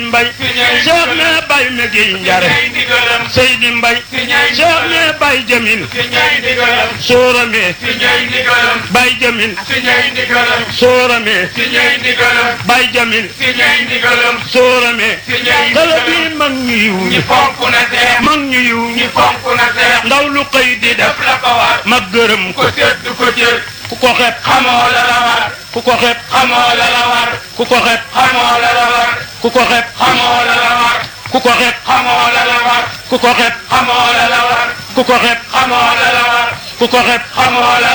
Mbay Cheikh ne Bay Megi Njare ñay ndigalam Seydi Mbay ki ñay Cheikh ne Bay Jamil ki ñay ndigalam Soorame ki ñay ndigalam Bay Jamil ki ñay ndigalam Soorame ki ñay ndigalam Bay Jamil ki ñay ndigalam Soorame ki ñay kala ndigalam bi mag ñu yiw ñi ñi fonk na seex mag ñu yiw ñi ñi fonk na seex ndaw lu xëy di def def la ko war mag gërëm ko ko sedd ko jël ku ko xeeb xamoo la la war ku ko xeeb xamoo la la war ku ko xeeb xamoo la la war ku ko xeeb xamoo la la war ku ko xeeb xamoo la la war ku ko xeeb xamoo la la war ku ko xeeb xamoo la la war ku ko xeeb xamoo la